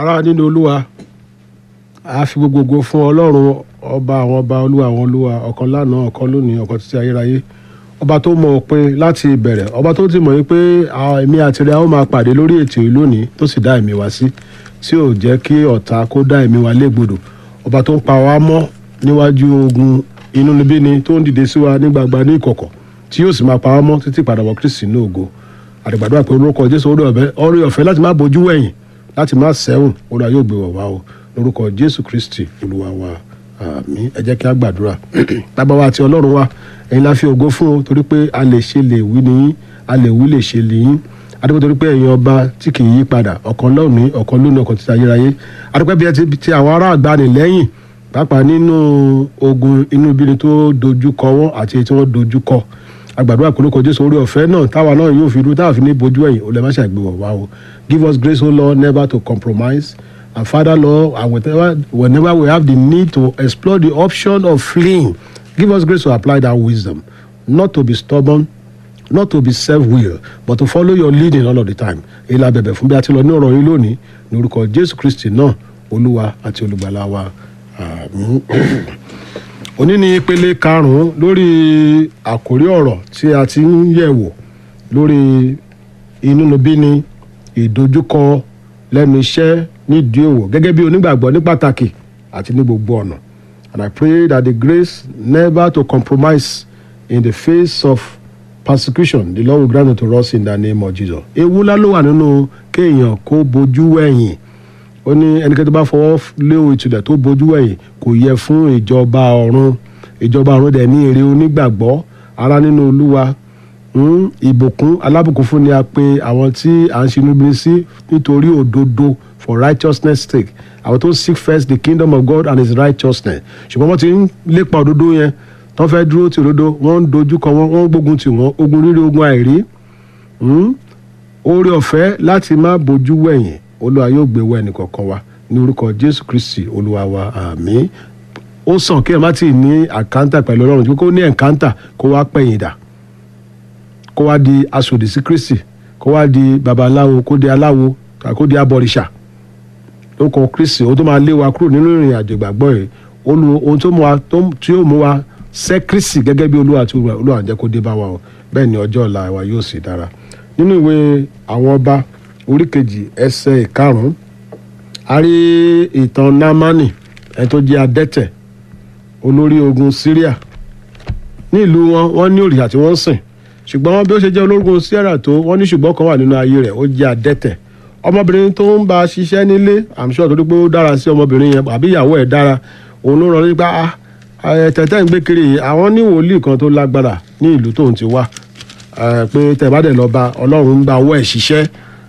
ará nínú olúwa a fi gbogbo ògo fún ọlọ́run ọba àwọn ọba olúwa àwọn olúwa ọ̀kan lánàá ọ̀kan lónìí ọ̀kan títí ayérayé ọba tó mọ òpin láti ìbẹ̀rẹ̀ ọba tó ti mọ̀ yín pé àwọn èmi àti rẹ̀ a ó máa pàdé lórí ètò yìí lónìí tó sì dá ẹ̀mí wa sí tí ò jẹ́ kí ọ̀tá kó dá ẹ̀mí wa légbodò ọba tó ń pa wá mọ́ níwájú ogun inúnibíni tó ń dìde sí wa ní gbagba ní ìkọ̀kọ̀ tí yóò sì máa pa wá mọ́ títí ìpadàbọ̀ kristi ní ògo àdìgbàdo àpè orúkọ jésù orí ọ̀fẹ́ láti má bojú wẹ̀yìn láti má sẹ́wọ̀n orí ayé ògbé wọ̀ wá o lórúkọ jésù kristi olúwa wa àmín ẹ jẹ́ kí a gbàdúrà bàbá wa àti ọlọ́run wa ẹ̀yin la fi ògo fún o torí pé a lè ṣe lè wí nìyí a lè wí lè ṣe lè yín adúgbò torí pé ẹ̀yin ọba tí kì í yí padà ọ̀kan lónìí ọ̀kan lónìí ọ̀kan títí ayérayé adúgbò bí ẹ ti ti àwọn ará àgbà ní lẹ́yìn pàápàá nínú ogun inú ibi ni tó dojú kọ wọ́n àti èyí tí wọ́n dojú kọ agbàdúrà kólókò jésù orí ọ̀fẹ́ náà táwa náà yóò fi dúró táwa fi ní bojú ẹ̀yìn olè má ṣàgbéwọ̀ wá o give us grace o lord never to compromise and father lord and whenever, whenever we have the need to explore the option of fleeing give us grace to apply that wisdom not to be stubborn not to be self-will but to follow your leading all of the time èyí la bẹ̀bẹ̀ fún bí a ti lọ ní ọ̀rọ̀ yín lónìí ní orúkọ jésù kristi náà olúwa àti olùgbàlà wa àmín òní ni ìpele karùnún lórí àkórí ọ̀rọ̀ tí a ti ń yẹ̀wò lórí inúnibíni ìdojúkọ lẹ́nu iṣẹ́ nídìí òwò gẹ́gẹ́ bí onígbàgbọ́ ní pàtàkì àti ní gbogbo ọ̀nà and I pray that the grace never to compromise in the face of persecution the Lord will grant it to us in the name of Jesus. ewu ńlá ló wà nínú kéèyàn kó bojú wẹ̀yìn ó ní ẹnikẹ́ni tó bá fọwọ́ lé ìtúlẹ̀ tó bojú wẹ̀yìn kò yẹ fún ìjọba ọ̀run ìjọba ọ̀run dẹ̀ ní èrè onígbàgbọ́ ara nínú olúwa ìbùkún alábùkún fún ni a pè àwọn tí à ń ṣinú bí sí nítorí òdodo for righteousness sake àwọn tó seek first the kingdom of God and his righteousness ṣùgbọ́n wọ́n ti ń lépa òdodo yẹn tó fẹ́ dúró ti òdodo wọ́n ń dojúkọ wọn wọ́n ń gbógun tì wọ́n ogun rírí ogun àìrí oore ọ̀fẹ́ láti má bojú wẹ̀yìn olúwa yóò gbé wọ ẹnìkọ̀ọ̀kan wa ní orúkọ jésù kristi olúwa wa àmín ó sàn kí ẹ má tíì ní àkántà pẹ̀lú ọlọ́run tí kò ní ẹ̀kántà kó wá pẹ̀yìn dà kó wá di aṣòdì sí kristi kó wá di babaláwo kó di aláwo kó di abọ̀rìṣà lórúkọ kristi ohun tó máa lé wa kúrò nínú ìrìn àjò ìgbàgbọ́ yìí ohun tó mú wa tí yóò mú wa sẹ́ kristi gẹ́gẹ́ bí olúwa àti olúwa jẹ́ kó dé bá wa o bẹ́ẹ̀ ni ọjọ́ ọ̀la wa yóò sì dára nínú ìwé àwọn ọba orí kejì ẹsẹ̀ ìkarùn-ún a rí ìtàn námánì ẹni tó jẹ́ adẹ́tẹ̀ olórí ogun syria ní ìlú wọn wọ́n ní òrìṣà tí wọ́n ń sìn ṣùgbọ́n bí ó ṣe jẹ́ ológun syria tó wọ́n ní ṣùgbọ́n kan wà nínú ayé rẹ̀ ó jẹ́ adẹ́tẹ̀ ọmọbìnrin tó ń bá a ṣiṣẹ́ nílé i'm sure torí pé ó dára sí ọmọbìnrin yẹn àbí ìyàwó ẹ̀ dára òun ló rán nípa tẹ̀tẹ̀ ń gbé kiri yìí àwọn ní wòlíì kan tó lágbára ní ìlú tóun ti wá pé tẹ̀ bá dẹ̀ lọ bá ọlọ́run ń bá owó ẹ̀ ṣiṣẹ́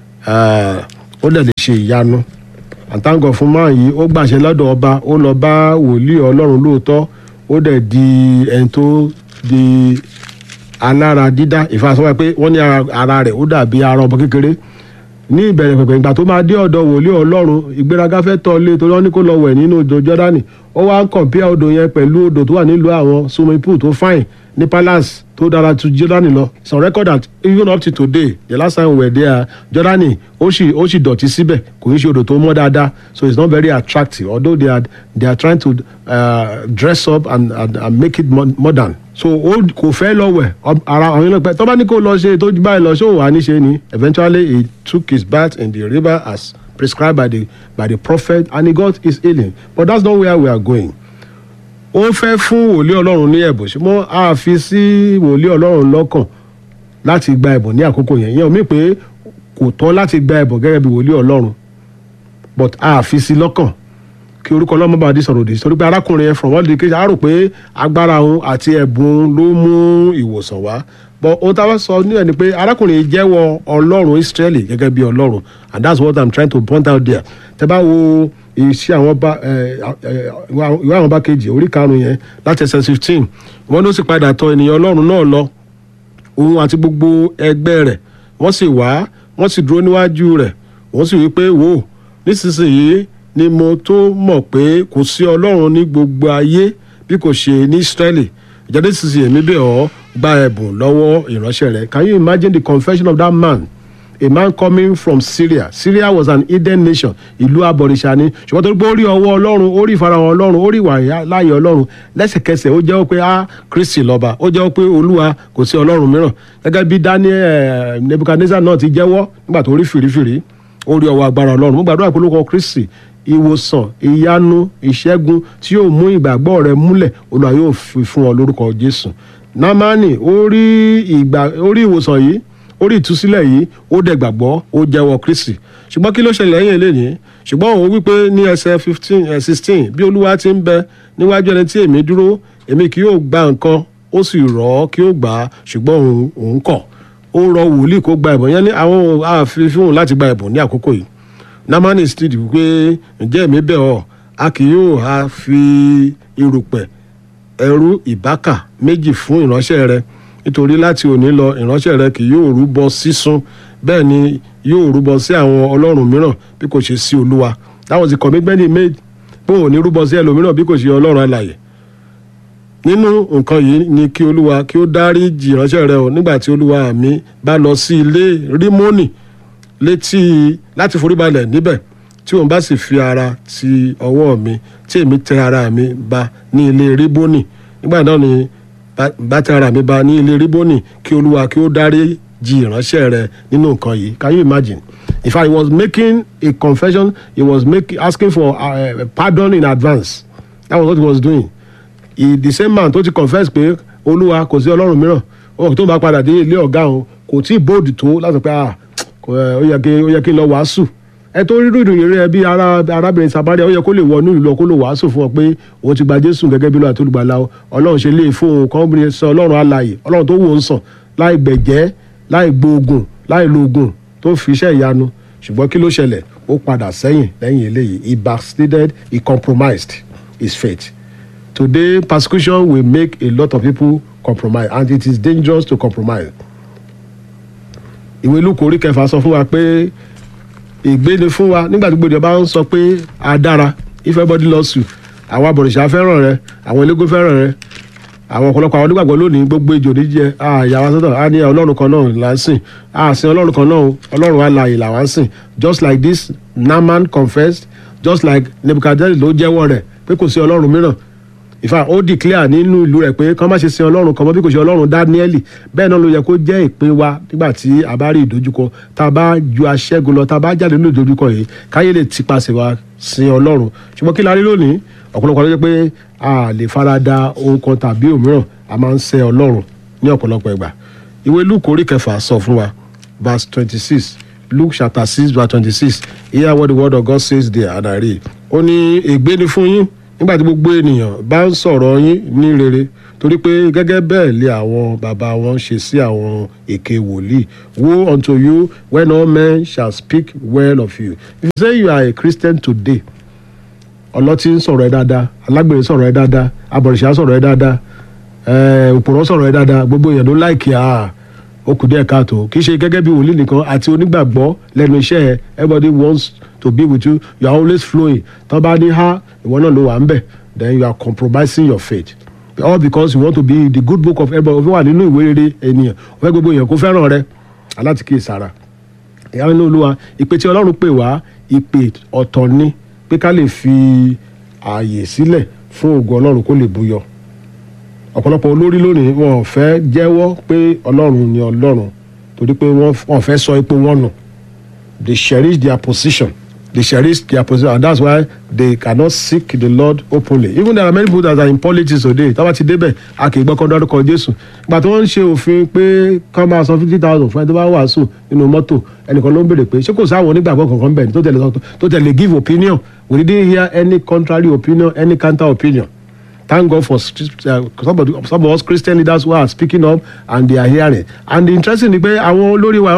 ó dẹ̀ lè ṣe ìyanu àtàǹgọ̀ fún máa yìí ó gbàṣẹ lọ́dọ̀ ọba ó lọ bá wòlíì ọlọ́run lóòótọ́ ó dẹ̀ di ẹni tó di alára dídá ìfàsọ́wọ́ pé wọ́n ní ara rẹ̀ ó dàbí ara ọmọ kékeré ní ìbẹ̀rẹ̀ pẹ̀pẹ̀ ìgbà tó máa dé ọ̀dọ̀ wòlíì ọlọ́run ìgbéraga fẹ́ tọ́ lé torí wọ́n ní kó lọ wẹ̀ nínú odò jọ́dánì ó wá ń kọ̀mpíà odò yẹn pẹ̀lú odò tó wà nílùú àwọn swimming pool tó fine ní palace tó dára tu jọ́dánì lọ it's on record that even up to today the last time we were there jọ́dánì ó sì ó sì dọ̀tí síbẹ̀ kò ní ṣe odò tó mọ́ dáadáa so it's not very attractive although they are they are trying to uh, dress up and, and, and make it modern so ó kò fẹ́ lọ wẹ̀ ara àwọn ènìyàn pẹ́ tó bá ní kó lọ ṣe tó báyìí lọ ṣé òun wà ní ṣe ni eventually he took his bath in the river as prescribed by the by the prophet and he got his healing but that's not where we are going ó fẹ́ fún wòlíì ọlọ́run ní ẹ̀bùn ṣùgbọ́n a fi sí wòlíì ọlọ́run lọ́kàn láti gba ẹ̀bùn ní àkókò yẹn yẹn mi pé kò tọ́ láti gba ẹ̀bùn gẹ́gẹ́ bí wòlíì ọlọ́run but a fi sí lọ́kàn kí orúkọ ọlọ́mọ bá di sọ̀rọ̀ òdì sórí pé arákùnrin yẹn from all the case a rò pé agbára òun àti ẹ̀bùn ló mú ìwòsàn wá but ohun tá a bá sọ ní ẹ̀ ni pé arákùnrin jẹ́wọ́ ọlọ́run Ísírẹ́lì gẹ́gẹ́ bí ọlọ́run and that's what i'm trying to point out there tẹ́ bá wo iṣẹ́ àwọn bá ìwé àwọn bá kejì orí karùn-ún yẹn láti ẹsẹ̀ fifteen wọ́n ló sì padà tọ̀ ènìyàn ọlọ́run náà lọ òun àti gbogbo ẹgbẹ́ rẹ̀ wọ́n sì wá wọ́n sì dúró níwájú rẹ̀ wọ́n sì wí pé wò nísinsìnyí ni mo tó mọ̀ pé kò sí ọlọ́run ní gbogbo ayé bí kò ṣe ní Ísírẹ́lì ìjáde sísè èmi bẹ̀ ọ́ gba ẹ̀bùn lọ́wọ́ ìránṣẹ́ rẹ̀ can you imagine the confession of that man a man coming from Syria Syria was an hidden nation ìlú abọ̀rìṣà ni ṣùgbọ́n tó gbé orí ọwọ́ ọlọ́run orí ìfarahàn ọlọ́run orí ìwà láàyè ọlọ́run lẹ́sẹ̀kẹsẹ̀ ó jẹ́wọ́ pé ah Kristi lọ́ba ó jẹ́wọ́ pé olúwa kò sí ọlọ́run mìíràn gẹ́gẹ́ bí Daniel Nebuchadnezzar náà ti jẹ́wọ́ nígbà tó rí fìrífìrí orí ọwọ́ agbára ọlọ́run mo gbàdúrà pé olùkọ́ Kristi ìwòsàn ìyanu ìṣẹ́gun tí yóò mú ìgbàgbọ́ rẹ múlẹ̀ olúwa yóò fi fún ọ lórúkọ Jésù Námánì orí ìgbà orí ìwòsàn yìí orí ìtúsílẹ̀ yìí ó dẹ̀ gbàgbọ́ ó jẹ́wọ́ Kristi ṣùgbọ́n kí ló ṣẹlẹ̀ lẹ́yìn eléyìí ṣùgbọ́n òun wípé ní ẹsẹ̀ fifteen ẹ̀ sixteen bí olúwa ti ń bẹ níwájú ẹni tí èmi dúró èmi kì yóò gba nǹkan ó sì rọ̀ ọ́ kí ó gbà á ṣùgbọ́n òun òun kọ̀ ó rọ wòlíì kó gba ẹ̀bùn yẹn ní àwọn ààfin fún òun láti gba ẹ̀bùn ní àkókò yìí Námánì sì dì wípé ǹjẹ́ èmi bẹ̀ ọ́ a kì yóò ha fi irùpẹ̀ ẹrú ìbákà méjì fún ìránṣẹ́ rẹ nítorí láti òní lọ ìránṣẹ́ rẹ kì yóò rúbọ sísun bẹ́ẹ̀ ni yóò rúbọ sí àwọn ọlọ́run mìíràn bí kò ṣe sí olúwa that was the commitment he made pé òun ní rúbọ sí ẹlòmíràn bí kò ṣe ọlọ́run alààyè nínú nǹkan yìí ni kí olúwa kí ó dáríjì ìránṣẹ́ rẹ o nígbà tí olúwa mi bá lọ sí ilé rímónì létí láti foríbalẹ̀ níbẹ̀ tí òun bá sì fi ara ti ọwọ́ mi tí èmi tẹ ara mi ba ní ilé ríbónì nígbà náà ni bá tẹ ara mi ba ní ilé ríbónì kí olúwa kí ó dáríjì ìránṣẹ́ rẹ nínú nǹkan yìí can you imagine if I was making a confession he was making asking for uh, pardon in advance that was what he was doing he, the same man tó ti confess pé olúwa kò sí ọlọ́run mìíràn ó tó bá padà dé ilé ọ̀gá òun kò tí ì bóòdù tó láti pé ah ó yẹ kí ó yẹ kí n lọ wàásù ẹ tó rí ìròyìn rẹ bí arábìnrin Samaria ó yẹ kó lè wọnú ìlú kó lè wàásù fún ọ pé òun ti gba Jésù gẹ́gẹ́ bí lọ́wọ́ àti olùgbàlà ọlọ́run ṣe lè fún òun kan bí sọ ọlọ́run alààyè ọlọ́run tó wò ń sàn láì gbẹ̀jẹ́ láì gbóògùn láì lo oògùn tó fi iṣẹ́ ìyanu ṣùgbọ́n kí ló ṣẹlẹ̀ ó padà sẹ́yìn lẹ́yìn eléyìí he backslided he compromised his faith today persecution will make a lot of people compromise and it is dangerous to compromise ìwé Lúùkù orí kẹfà sọ fún wa pé ègbé ni fún wa nígbà tí gbòdìyàn bá ń sọ pé a dára if everybody loves you àwọn abọ̀rìṣà fẹ́ràn rẹ àwọn elégún fẹ́ràn rẹ àwọn ọ̀pọ̀lọpọ̀ àwọn onígbàgbọ́ lónìí gbogbo ejò níjẹ àyàwó sọ́tọ̀ á ní ọlọ́run kan náà là ń sìn á sin ọlọ́run kan náà ọlọ́run alààyè là wá ń sìn just like this Naaman confessed just like Nebuchadnezzar ló jẹ́wọ́ rẹ̀ pé kò sí ọlọ́run mìíràn ìfà ó declare nínú ìlú rẹ̀ pé kán má ṣe sin ọlọ́run kan mọ́ bí kò ṣe ọlọ́run dáníẹ́lì bẹ́ẹ̀ náà ló yẹ kó jẹ́ ìpín wa nígbà tí a bá rí ìdojúkọ tá a bá ju aṣẹ́gun lọ tá a bá jáde nínú ìdojúkọ yìí káyé lè tipasẹ̀ wa sin ọlọ́run ṣùgbọ́n kí la rí lónìí ọ̀pọ̀lọpọ̀ ló jẹ́ pé a lè fara da ohun kan tàbí òmíràn a máa ń sẹ́ ọlọ́run ní ọ̀pọ̀lọpọ̀ ìgbà ìwé luke orí kẹfà sọ fún wa verse twenty six luke chapter six verse twenty six hear what the word of God says there and I read ó ní ègbé ni fún yín nígbà tí gbogbo ènìyàn bá ń sọ̀rọ̀ yín ní rere torí pé gẹ́gẹ́ bẹ́ẹ̀ lé àwọn bàbá wọn ṣe sí àwọn èké wòlíì woe unto you when all men shall speak well of you if you say you are a Christian today ọlọ́tí ń sọ̀rọ̀ ẹ dáadáa alágbèrè sọ̀rọ̀ ẹ dáadáa abọ̀rìṣà sọ̀rọ̀ ẹ dáadáa òpùrọ̀ sọ̀rọ̀ ẹ dáadáa gbogbo èèyàn ló láìkì á ó kù díẹ̀ káàtó kì í ṣe gẹ́gẹ́ bí wòlíì nìkan àti onígbàgbọ́ lẹ́nu iṣẹ́ ẹ everybody wants to be with you you are always flowing tó bá ní ha ìwọ náà ló wà ń bẹ̀ then you are compromising your faith all because you want to be the good book of everybody ó fẹ́ wà nínú ìwé rere ènìyàn ó fẹ́ gbogbo èèyàn kó fẹ́ràn rẹ aláti kí ìsara ìyá nínú olúwa ìpè tí ọlọ́run pè wá ìpè ọ̀tọ̀ ni pé ká lè fi ààyè sílẹ̀ fún ògo ọlọ́run kó lè búyọ ọ̀pọ̀lọpọ̀ olórí lónìí wọn ò fẹ́ jẹ́wọ́ pé ọlọ́run ni ọlọ́run torí pé wọ́n fẹ́ sọ ipò wọn nù they cherish their position they cherish their position and that's why they cannot seek the Lord openly even there are many people that are in politics today táwa ti débẹ̀ a kì í gbọ́ kọ́ dárúkọ Jésù ìgbà tí wọ́n ń ṣe òfin pé kọ́ máa san fifty thousand fún ẹni tó bá wàásù nínú mọ́tò ẹnìkan ló ń béèrè pé ṣé kò sáwọn onígbàgbọ́ kankan bẹ́ẹ̀ tó tẹ̀lé tó tẹ̀lé give opinion we didn't hear any contrary opinion any counter opinion thank God for uh, some, of the, some of us Christian leaders who are speaking up and they are hearing and the interesting ni pé àwọn olórí wa